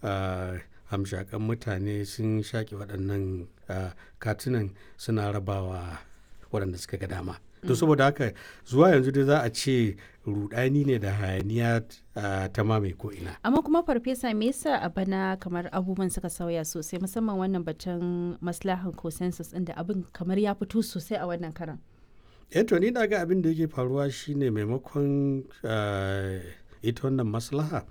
hamshakan mutane sun shaƙi waɗannan katunan suna rabawa waɗanda suka ga dama to saboda haka zuwa yanzu dai za a ce rudani ne da hayaniya ta mamaye ko ina amma kuma farfesa me yasa a bana kamar abubuwan suka sauya sosai musamman wannan batun maslahan consensus ɗin da abin kamar ya fito sosai a wannan karan eh to ni na ga abin da yake faruwa shine maimakon ita wannan maslaha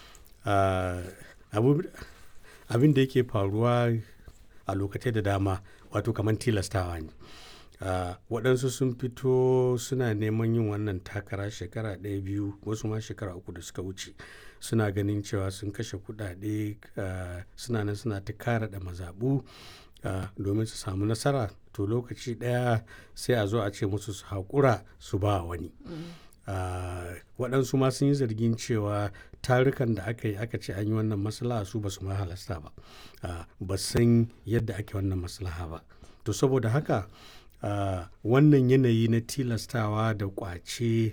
abin da yake faruwa a lokacin da dama wato kamar tilastawa ne waɗansu sun fito suna neman yin wannan takara shekara ɗaya biyu wasu ma shekara uku da suka wuce suna ganin cewa sun kashe kuɗaɗe suna nan suna ta kara da mazaɓu domin su samu nasara to lokaci ɗaya sai a zo a ce musu su haƙura su ba wani waɗansu ma sun yi zargin cewa tarukan da aka yi aka ce an yi wannan maslaha su ba su ma halasta ba ba san yadda ake wannan maslaha ba to saboda haka wannan yanayi na tilastawa da kwace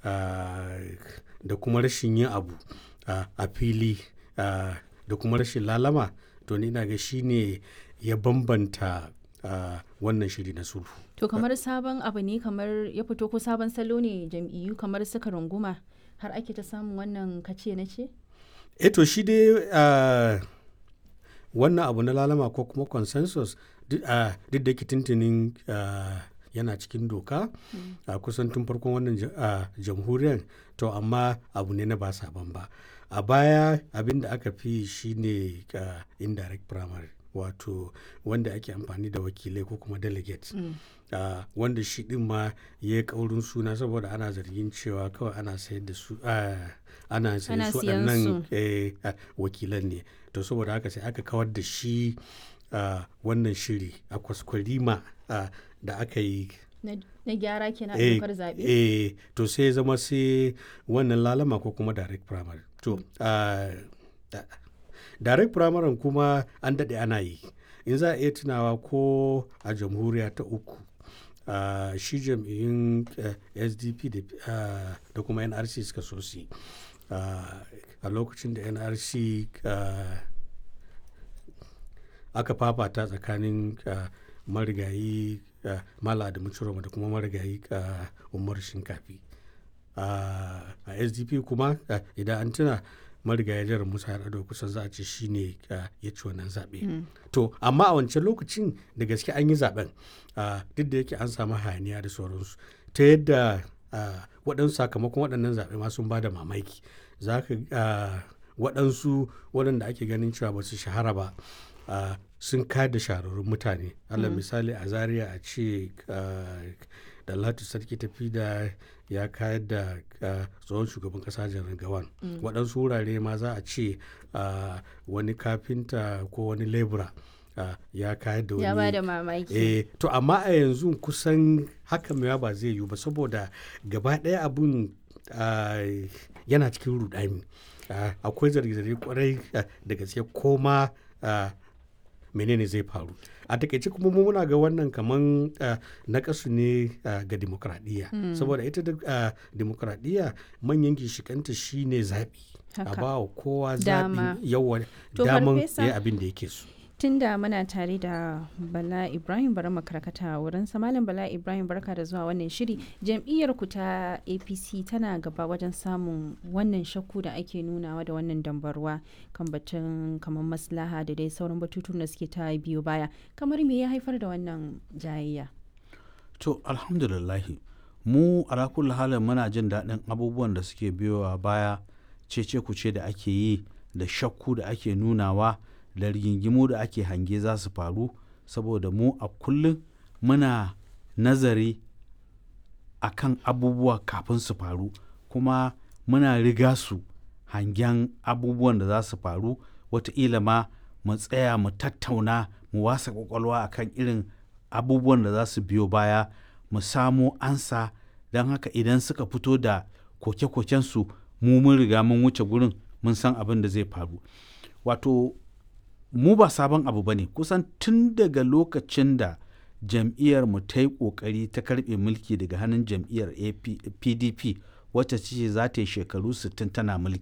da kuma rashin yin abu a fili da kuma rashin lalama to ni na ga shine ya bambanta wannan shiri na sulhu to kamar sabon abu ne kamar ya fito ko sabon salo ne jam'iyyu kamar suka runguma har ake ta samun wannan kace na ce? e to shi dai wannan abu na lalama ko kuma consensus duk da yake tuntunin yana cikin doka a kusan tun farkon wannan jamhuriyar to amma abu ne na ba sabon ba a baya abin da aka fi shine indirect primary wato wanda ake amfani da wakilai ko kuma delegates mm. uh, wanda shi din ma ya yi kaurin suna saboda ana zargin cewa kawai ana sayar da su uh, ana sayar su waɗannan eh, uh, wakilan ne to saboda haka sai aka kawar da shi wannan shiri a kwaskwarima da aka yi na gyara kenan a dokar zaɓe eh to sai zama sai wannan lalama ko kuma direct primary to direct primary kuma an daɗe ana yi in za a iya tunawa ko a jamhuriya ta uku uh, shi jam'iyyun uh, sdp da kuma nrc suka so su a lokacin da nrc aka fafata tsakanin marigayi mala da mucuroma da kuma marigayi umar shinkafi a sdp kuma idan an tuna marigayi jihar musa yar'adua kusan za a ce shi ne ya ci wannan zaɓe to amma a wancan lokacin da gaske an yi zaɓen duk da yake an samu hayaniya da sauransu ta yadda waɗansu sakamakon waɗannan zaɓe ma sun ba da mamaki za ka waɗansu waɗanda ake ganin cewa ba su shahara ba sun kayar da shahararrun mutane allah misali a zaria a ce da latu sarki tafi da ya kayar da tsohon shugaban kasa janar gawan waɗansu wurare ma za a ce wani kafinta ko wani lebura ya kayar da wani ya ba da mamaki eh to amma a yanzu kusan haka mewa ba zai yiwu ba saboda gaba ɗaya abun yana cikin rudani akwai zarge-zarge kwarai da gaske koma menene zai faru a takaice kuma mu muna ga wannan kaman na kasu ne ga demokradiyya saboda ita da demokradiyya manyan gishikanta shine zaɓi a ba wa kowa zaɓi yawa daman ya abin da yake so tun da muna tare da bala ibrahim bari makarkata wurin malam bala ibrahim barka da zuwa wannan shiri jam'iyyar ku ta apc tana gaba wajen samun wannan shakku da ake nunawa da wannan dambarwa kan batun kamar maslaha da dai sauran batutun da suke ta biyo baya kamar me ya haifar da wannan jayayya to alhamdulillahi mu alakul halin muna jin daɗin abubuwan da suke biyowa baya cece kuce da ake yi da shakku da ake nunawa da rigingimu da ake hange za su faru saboda mu a kullum muna nazari a kan abubuwa kafin su faru kuma muna riga su hangen abubuwan da za su faru wataƙila ma mu tsaya mu tattauna mu wasa kwakwalwa a kan irin abubuwan da za su biyo baya mu samo ansa don haka idan suka fito da koke-kokensu mu mun riga mun wuce gurin mun san abin da zai faru wato mu ba sabon abu ba ne kusan tun daga lokacin da jam'iyyar mu ta yi ƙoƙari ta karɓe mulki daga hannun jam'iyyar pdp wacce ce za ta yi shekaru 60 tana mulki